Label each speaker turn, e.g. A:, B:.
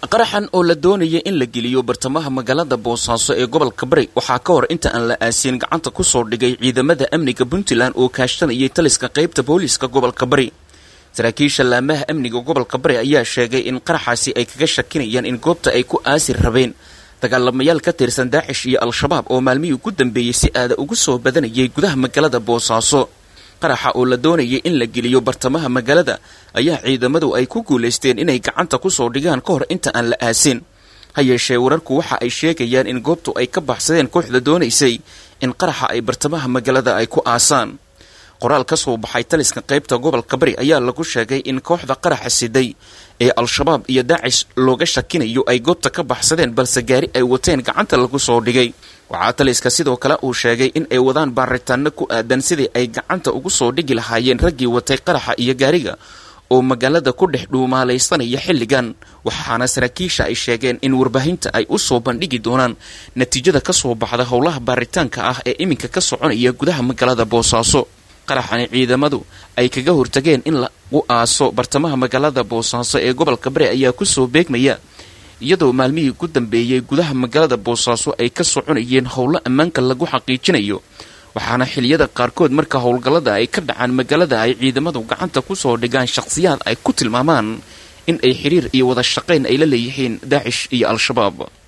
A: qaraxan oo la doonaya in la geliyo bartamaha magaalada boosaaso ee gobolka bari waxaa ka hor inta aan la aasiin gacanta ku soo dhigay ciidamada amniga puntland oo kaashanayay taliska qaybta booliiska gobolka bari saraakiisha laamaha amniga gobolka bari ayaa sheegay in qaraxaasi ay kaga shakinayaan in goobta ay ku aasi rabeen dagaalamayaal ka tirsan daacish iyo al-shabaab oo maalmihii ugu dambeeyey si aada ugu soo badanayay gudaha magaalada boosaaso qaraxa oo la doonayay in la geliyo bartamaha magaalada ayaa ciidamadu ay ku guulaysteen inay gacanta ku soo dhigaan ka hor inta aan la aasin ha yeeshee wararku waxa ay sheegayaan in goobtu ay ka baxsadeen kooxda doonaysay in qaraxa ay bartamaha magaalada ay ku aasaan qoraal ka soo baxay taliska qaybta gobolka bari ayaa lagu sheegay in kooxda qaraxa siday ee al-shabaab iyo daacish looga shakinayo ay goobta ka baxsadeen balse gaari ay wateen gacanta lagu soo dhigay waxaa taliska sidoo kale uu sheegay in ay wadaan baaritaano ku aadan sidii ay gacanta ugu soo dhigi lahaayeen raggii watay qaraxa iyo gaariga oo magaalada ku dhex dhuumaalaysanaya xilligan waxaana saraakiisha ay sheegeen in warbaahinta ay u soo bandhigi doonaan natiijada ka soo baxda howlaha baaritaanka ah ee iminka ka soconaya gudaha magaalada boosaaso qaraxani ciidamadu ay kaga hortageen in lagu aaso bartamaha magaalada boosaaso ee gobolka bari ayaa kusoo beegmaya iyadoo maalmihii ku dambeeyey gudaha magaalada boosaaso ay ka soconayeen howlo ammaanka lagu xaqiijinayo waxaana xiliyada qaarkood marka howlgallada ay ka dhacaan magaalada ay ciidamadu gacanta kusoo dhigaan shaqhsiyaad ay ku tilmaamaan in ay xiriir iyo wada shaqayn ay la leeyihiin daacish iyo al-shabaab